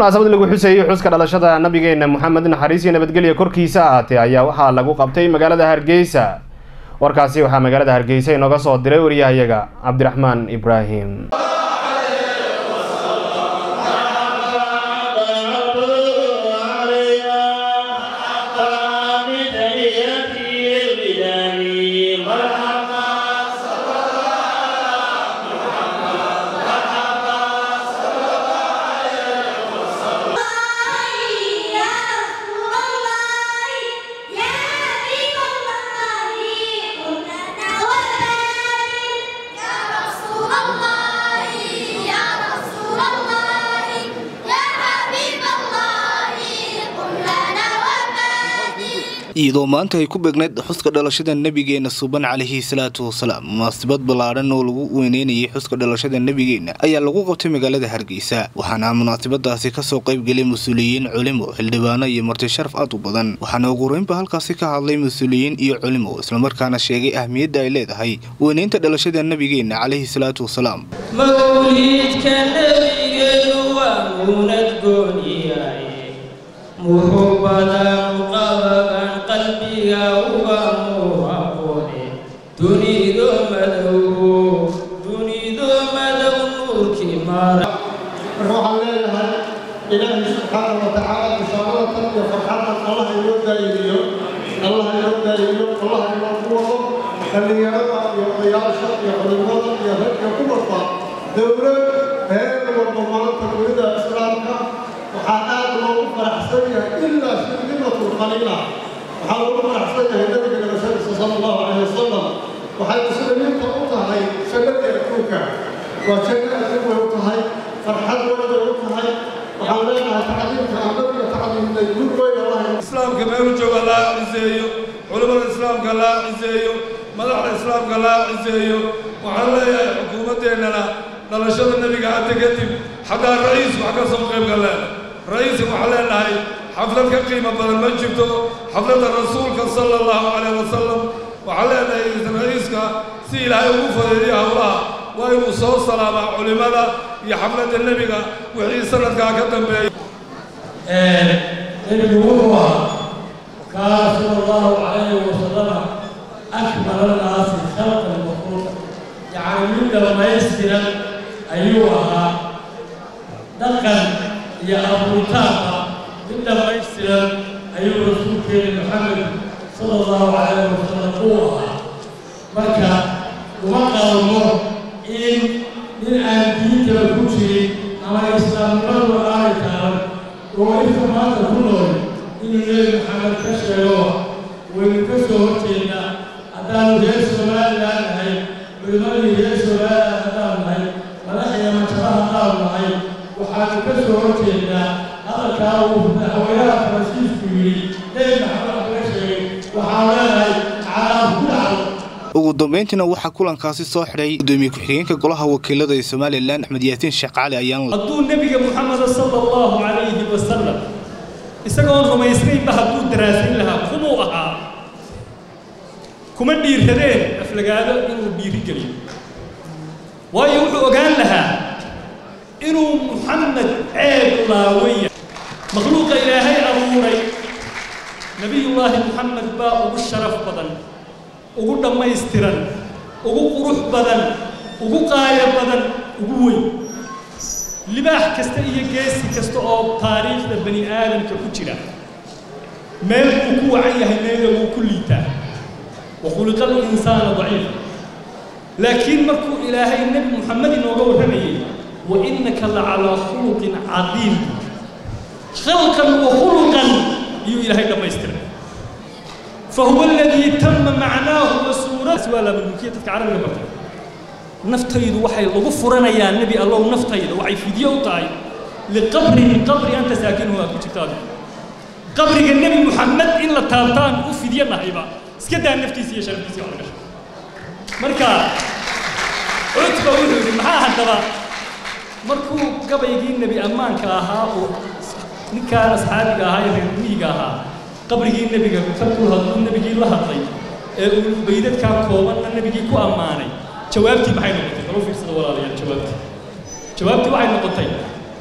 munaasabad lagu xuseeyey xuska dhalashada nabigeena moxamed naxariis iyo nabadgelya korkiisa ahaatee ayaa waxaa lagu qabtay magaalada hargeysa warkaasi waxaa magaalada hargeysa inooga soo diray wariyahayaga cabdiraxmaan ibraahim iyadoo maanta ay ku beegnayd xuska dhalashada nebigeena suban calayhi salaatu wasalaam munaasabad ballaadhan oo lagu weyneynayay xuska dhalashada nebigeena ayaa lagu qabtay magaalada hargeysa waxaana munaasabadaasi kasoo qaybgelay mas-uuliyiin culimo xildhibaano iyo marti sharaf aad u badan waxaana ugu horeynba halkaasi ka hadlay mas-uuliyiin iyo culimo islamarkaana sheegay ahmiyadda ay leedahay weyneynta dhalashada nebigeena calayhi salaatu wasalaam mawliidka nebigeenu waa muunad gooniyaye muxubadan qababan qalbiga uga muuqaqone dunido madow dunido madow nuurkii mara marka waxaan leeyahay ilaahay subxaana wa tacaala bishaarada iyo farxadan allah inoo daa'imiyo allah inoo daa'imiyo allah inoo ku wado dhallinyarada iyo odayaasha iyo culimada iyo ragga ku walba dowlad heer walba maanta dunida islaamka waxaa aad loogu faraxsan yahay ilaa shirdimatul qaliila waxaa loogu faraxsan yahay nabiga nabashadiisa sala allahu calayhi wasalam waxay muslimiinta u tahay jannadii adduunka waa janno adduun way u tahay farxad weyn bay u tahay waxaan leenahay tacliimka aan nabiga tacliimnay guud weyn allah islaamka meelu jooga laa ciseeyo culimmada islaamka laa ciseeyo madaxda islaamka laa ciseeyo waxaan leeyahay xukuumaddeennana dhalashada nebiga hadda kadib xataa ra'iis wax ka soo qayb galeen ra'iiska waxaan leenahay xaflad ka qiimo badan ma jirto xafladda rasuulka sala allahu calayh wasalam waxaan leenahay ra'iiska si ilaahay ugu fadeediya howlaha waa inuu soo salaamaa culimmada iyo xafladda nebiga wixii sanadkaa ka dambeeya nebigu wuxuu ahaa kaana sala allahu calayhi wasalama akmala naasi khalqan makhluuq yacni mid dhammaystiran ayuu ahaa dhaqan iyo abuuritaanka mid dhammaystiran ayuu rasuulkeena maxamed sala allahu calayhi wasalam uu ahaa marka uma qalmo in nin aan diintaba ku jirin ama islaamnimadu aanay taaban oo inta maanta ku nool inuu nebi maxamed ka sheego waynu ka soo horjeednaa haddaanu reer somalilan nahay culimmadii reer somalilan haddaan nahay madaxda majara haddaan nahay waxaanu ka soo horjeednaa hadalkaa uu madaxweynaha faransiisku yidhi nebi maxamed kaga sheegay waxaan leenahay calaam ku dhacdo ugu dambeyntiina waxaa kulankaasi soo xidhay gudoomiye ku-xigeenka golaha wakiilada ee somalilan axmed yaasiin sheekh cali ayaan hadduu nebiga moxameda sala allahu calayhi wasalam isagoon rumaysnaynba hadduu daraasayn lahaa kumuu ahaa kuma dhiirradeen aflagaado inuu dhiiri geliyo waayo wuxuu ogaan lahaa inuu muxamed ceeb laawaya makhluuqa ilaahay abuuray nebiyullaahi moxamed baa ugu sharaf badan ugu dhammaystiran ugu qurux badan ugu qaayo badan ugu weyn libaax kasta iyo geesi kasta oo taariikhda bani aadamka ku jira meel buu ku wacan yahay meela wuu ku liitaa wakhuliqa alinsaana daciifa laakiin markuu ilaahay nebi moxamed inooga warramayay wa innaka la calaa khuluqin cadiim khalqan wa khuluqan iyuu ilaahay dhammaystiray فهو الذي تم معناه وسورة ولا من ملكية تتعرف برتا نفتيد وحي لغفرنا يا نبي الله نفتيد وحي في ديو طاي لقبر قبر أنت ساكنه أكو تكتاد قبر النبي محمد إلا تالتان وفي دينا هيبا سكدا نفتي سي شرف سي وحنا مركا عتبة وحوري محا هدبا مركو قبل يجي النبي أمان كاها نكا أصحابي كاها يرمي كاها qabrigii nebiga markuu hadluu nebigii la hadlay ee uu baydadkaa koobanna nebigii ku ammaanay jawaabtii maxay noqotay kalo fiirsada walaalayaal jawaabtii jawaabtii waxay noqotay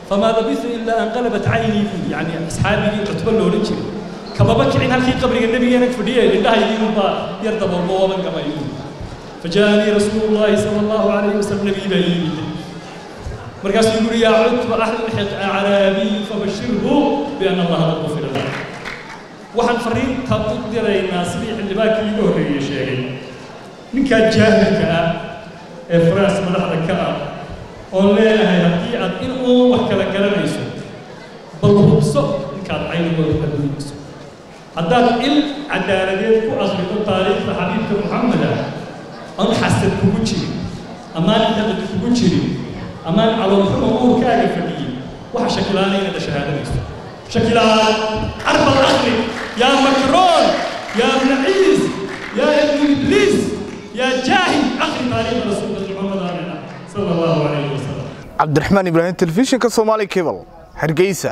famaa labistu ilaa an qalabat caynii buuli yacni asxaabigii cutbo loola jiray kamaba kicin halkii qabriga nabigeena fadhiyay indhahaygii unbaa yar daboolmo ooban gama igu fajaanii rasuulu llaahi sala allahu calayhi wasalam nabigii baa ii yimid markaasuu yuri yaa cutba axlixiq acraabiy fabashirhu biana allaha qad gufira lahu waxaan fariinta u diraynaa sidii xildhibaankii iigu horreeyey sheegay ninkaa jaahilka ah ee faraas madaxda ka ah oon leenahay haddii aad in uun wax kala garanayso bal hubso ninkaad caynigooda adduunyayso haddaad il cadaaladeed ku akhrido taariikhda xabiibka muxamed ah aan xasad kugu jirin amaan intaqad kugu jirin amaan caloolxuma uurkaaga fadhiyey waxa shakilaana inaad shahaadanayso shakilaan arbal akhri yaa makroon yaa ibn ciis yaa ibnu ibliis yaa jaahil akhri taariikhda rasuulka muxamed aalina sala allahu calayhi wasalam cabdiraxmaan ibraahim telefishinka soomaali cable hargeysa